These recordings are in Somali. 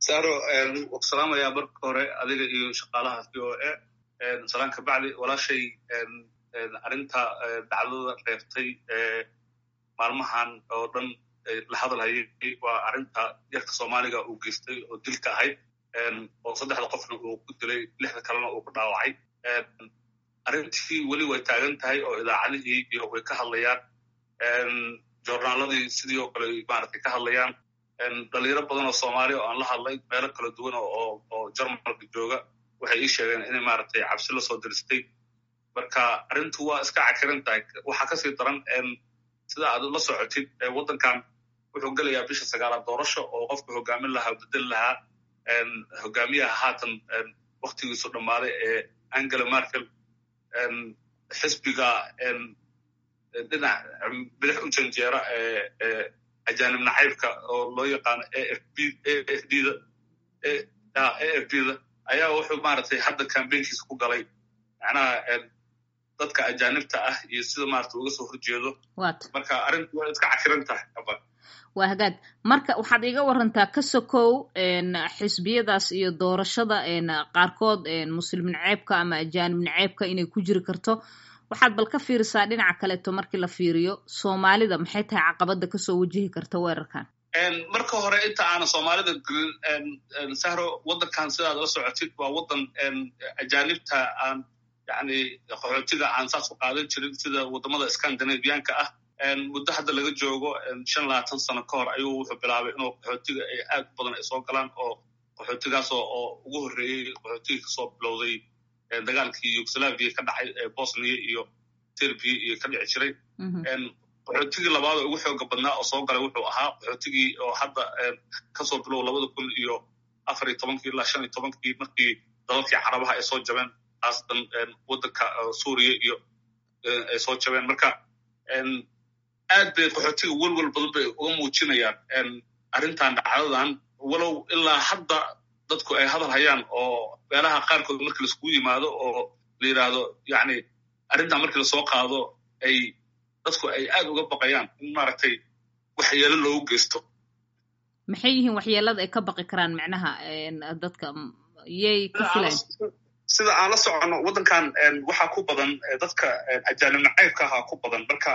saro salaamaya marka hore adiga iyo shaqaalaha v o a salaan ka bacdi walaashay arrinta dacdada reebtay maalmahan oo dhan la hadalhayay waa arrinta yarka soomaaliga uu geystay oo dilka ahayd oo saddexda qofna uu ku dilay lixda kalena uu ku dhaawacay arrintii weli way taagan tahay oo idaacadihii iyo way ka hadlayaan joornaaladii sidii oo kale maaragtay ka hadlayaan dhalinyaro badan oo soomaaliya oo aan la hadlay meelo kala duwan oo jarmalka jooga waxay ii sheegeen inay maaragtay cabsi la soo diristay marka arrintu waa iska cakiran tahay waxaa kasii daran sida aad la socotid waddankan wuxuu gelayaa bisha sagaalaad doorasho oo qofka hogaamin lahaa o bedeli lahaa hogaamiyaha haatan waktigiisu dhammaaday ee angela merkel xisbiga dhinac bidix u janjeera ee ajaanib nacaybka oo loo yaqaano afbda afb da ayaa wuxuu maaragtay hadda cambaynkiisa ku galay macnaha dadka ajaanibta ah iyo sida maarata uga soo horjeedo marka arrintu waa iska cakiran tahay waa hagaag marka waxaad iga warantaa ka sokow xisbiyadaas iyo doorashada qaarkood muslim naceebka ama ajaanib naceebka inay ku jiri karto waxaad bal ka fiirisaa dhinaca kaleeto markii la fiiriyo soomaalida maxay tahay caqabada kasoo wajihi karta weerarkan marka hore inta aanan soomaalida gelin sahro waddankan sidaad la socotid waa waddan ajaanibta aan yani qaxootiga aan saas u qaadan jirin sida waddamada scandinavianka ah muddo hadda laga joogo shan labaatan sano ka hor ayuu wuxuu bilaabay inuu qaxootiga ay aad u badan ay soo galaan oo qaxootigaasoo oo ugu horreeyey qaxootiga kasoo bilowday dagaalkii yugoslaviya ka dhacay bosnia iyo serbia iyo ka dhici jiray qaxootigii labaad oo ugu xooga badnaa oo soo galay wuxuu ahaa qaxootigii oo hadda kasoo bilow labada kun iyo afar iyo tobankii ilaa shan iyo tobankii markii dalalkii carabaha ay soo jabeen haasatan waddanka suuriya iyo ay soo jabeen marka aad bay qaxootiga welwel badan bay uga muujinayaan arrintan dhacdadan walow ilaa hadda dadku ay hadal hayaan oo meelaha qaarkood markii laiskugu yimaado oo la yidhaahdo yani arrintan markii lasoo qaado ay dadku ay aad uga baqayaan in maaragtay waxyeelo loogu geysto maxay yihiin waxyeelada ay ka baqi karaan macnaha dadka yay ka filayn sida aan la soconno waddankan waxaa ku badan dadka ajaanib nacaybka ahaa ku badan marka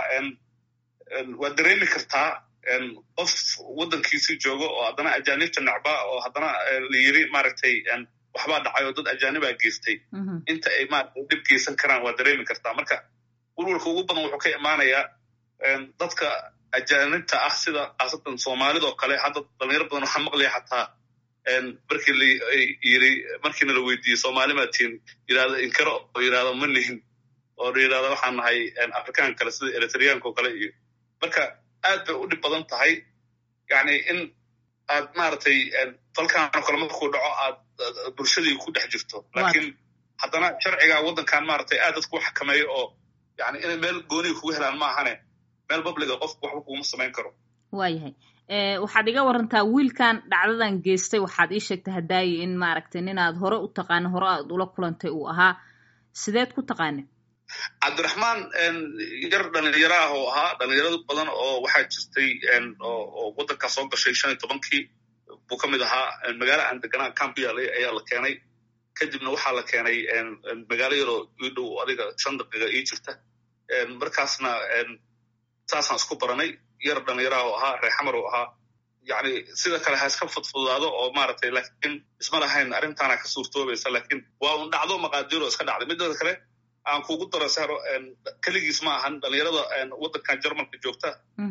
waad dareemi kartaa qof waddankiisii joogo oo haddana ajaanibta necba oo haddana la yiri maaragtay waxbaa dhacay oo dad ajaanibaa geystay inta ay maaragtay dhib geysan karaan waad dareemi kartaa marka welwalka ugu badan wuxuu ka imaanayaa dadka ajaanibta ah sida khaasatan soomaalidoo kale hadda dhalinyaro badan waxaa maqlaya xataa markii la yiri markiina la weydiiyey soomaali maa tihin yirahdo inkaro oo yirahdo ma nihin oo yirahdo waxaan nahay afrikaan kale sida eritreanka oo kale iyo marka aad bay u dhib badan tahay yani in aad maaragtay dalkaanoo kale markuu dhaco aad bulshadii ku dhex jirto laakiin haddana sharciga waddankan maaragtay aad dadku u xakameeyo oo yani inay meel gooniga kugu helaan ma ahane meel babliga qofku waxba kuguma samayn karo waayahay waxaad iga warantaa wiilkan dhacdadan geystay waxaad ii sheegtay hadaayi in maaragtay ninaad hore u taqaana hore aad ula kulantay uu ahaa sideed ku taqaane cabdiraxmaan yar dhalinyaro ah oo ahaa dhalinyarado badan oo waxaa jirtay oo waddankaa soo gashay shan iyo tobankii buu ka mid ahaa magaalo aan deganaa cambiale ayaa la keenay kadibna waxaa la keenay magaalo yaroo ii dhow adiga shan daqiiqa ii jirta markaasna saasaan isku baranay yar dhalinyaraha oo ahaa reexamar oo ahaa yani sida kale ha iska fudfudaado oo maaragtay laakiin isma lahayn arrintaana ka suurtoobaysa laakiin waa un dhacdo maqaadiiro iska dhacday midada kale aan kugu daro saro keligiis ma ahan dhalinyarada waddankan jarmalka joogta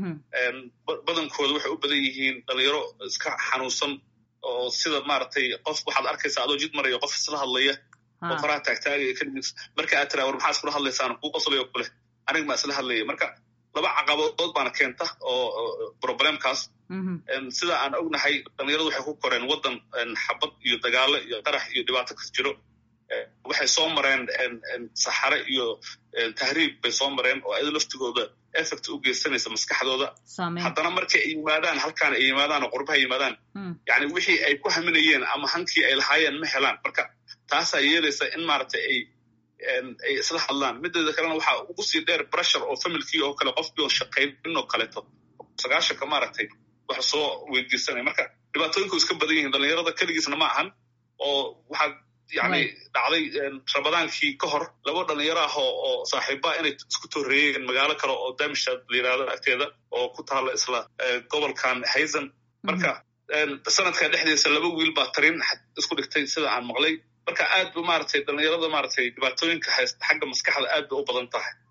badankooda waxay u badan yihiin dhalinyaro iska xanuunsan oo sida maaragtay qof waxaad arkaysa adoo jid maraya qof isla hadlaya oo faraha taagtaagaya keligiis marka aad tiraa war maxaa iskula hadlaysaan kuu qoslayo kule anig maa isla hadlaya marka laba caqabadood baana keenta oo problemkaas sida aan ognahay dhalinyaradu waxay ku koreen waddan xabad iyo dagaalo iyo qarax iyo dhibaato kas jiro waxay soo mareen saxare iyo tahriib bay soo mareen oo ayado laftigooda effect u geysanaysa maskaxdooda haddana markay ay yimaadaan halkaan ay yimaadaan oo qurbaha yimaadaan yani wixii ay ku haminayeen ama hankii ay lahaayeen ma helaan marka taasaa yeelaysa in maaragtay ay ay isla hadlaan mideeda kalena waxaa ugu sii dheer bressure oo familkii oo kale qofkii oo shaqaynin oo kaleeto sagaashanka maaragtay wax soo weydiisanaya marka dhibaatooyinku iska badan yihiin dhalinyarada keligiisna ma ahan oo waxaa yani dhacday rabadaankii ka hor laba dhalinyaro ah oo oo saaxiiba inay isku torreeyeen magaalo kale oo damishad la yirahdo agteeda oo ku taala isla gobolkan haysan marka sanadka dhexdiisa laba wiil baa tarin isku dhigtay sida aan maqlay marka aad bu maaragtay dhalinyarada maaragtay dhibaatooyinka haysta xagga maskaxda aad bay u badan tahay